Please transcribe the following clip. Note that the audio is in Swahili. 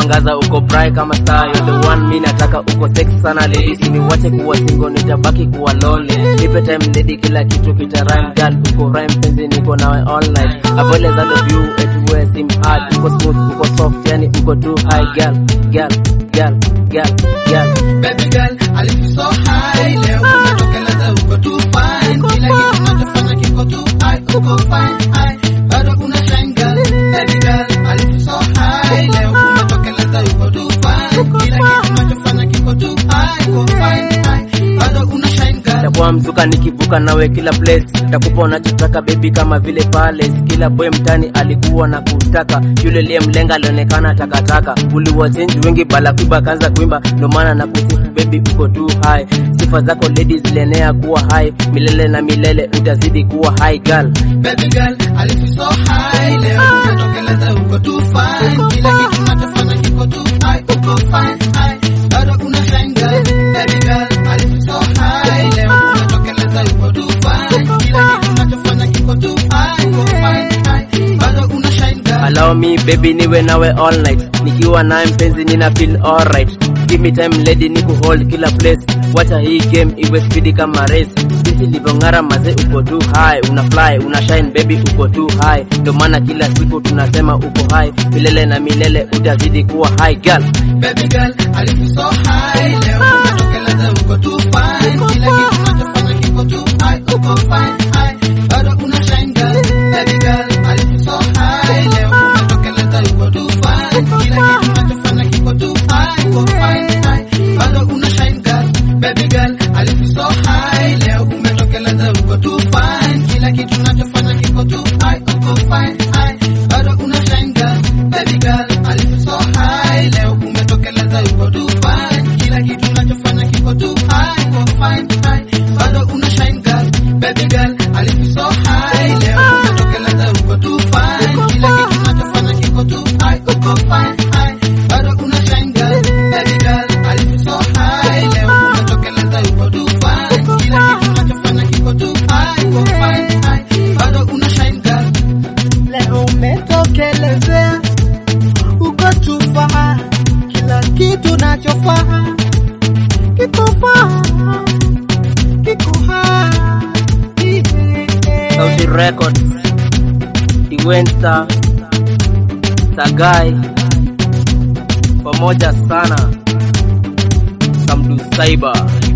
unawangaza uko brai kama star you're the one mi nataka uko sex sana ladies niwache kuwa single nitabaki kuwa lonely nipe time lady kila kitu kita rhyme girl uko rhyme penzi niko nawe all night avoid as of you it wear sim hard uko smooth uko soft yani uko too high girl girl girl girl girl Baby girl, I lift you so high. Leo umetokeleza uko too fine. Kila kitu unachofanya kiko too high, uko fine, high. Bado una shine girl. Baby girl, I lift you so high. Leo umetokeleza uko too fine. Kila kitu unachofanya kiko too high, uko fine, high. Bado una shine girl. takuwa mzuka nikivuka nawe kila place takupa unachotaka baby kama vile palace kila boy mtani alikuwa na kutaka yule liye mlenga alionekana takataka uliwachenji wengi bala kuiba kaanza kuimba ndo maana na kusifu baby uko too high sifa zako ladies zilienea kuwa high milele na milele utazidi kuwa high girl Baby girl, I lift you so high. Leo umetokeleza uko too fine. Kila kitu unachofanya kiko too high, uko fine, high. Bado una shine girl. Baby girl, I lift you so high. Leo umetokeleza uko too fine. Kila kitu unachofanya kiko too high, uko fine, high. Bado una shine girl. allow me baby niwe nawe all night nikiwa naye mpenzi nina feel alright give me time lady ni kuhold kila place wacha hii game iwe speedy kama race jinsi livyong'ara maze uko too high una fly una shine baby uko too high ndo maana kila siku tunasema uko high milele na milele utazidi kuwa high girl Baby girl, I lift you so high. Leo umetokeleza uko too fine. Kila kitu unachofanya kiko too high, uko fine, high. Bado una shine girl. Baby girl, I lift you so high. Leo umetokeleza uko too fine. Kila kitu unachofanya kiko too high, uko fine, high. Bado una shine girl. Baby girl, I lift you so high. Leo umetokeleza uko too fine. Kila kitu unachofanya kiko too high, uko fine, high. Bado una shine girl. Baby girl, I lift you so high. Leo umetokeleza uko too fine. Kila kitu unachofanya kiko too high, uko fine, high. Bado una shine girl. Baby girl, I lift you so high. Leo umetokeleza uko too fine. Kila kitu unachofanya kiko too high, uko fine, high. Bado una shine girl. Baby girl, I lift you so high. Leo umetokeleza uko too fine. Kila kitu unachofanya kiko too high, uko fine, high. Bado una shine girl. Leo umetokelezea uko tufaa, kila kitu nachofaa kiko faa, kiko hai. Sauti Records Iwensta Sagai pamoja sana Samdu Cyber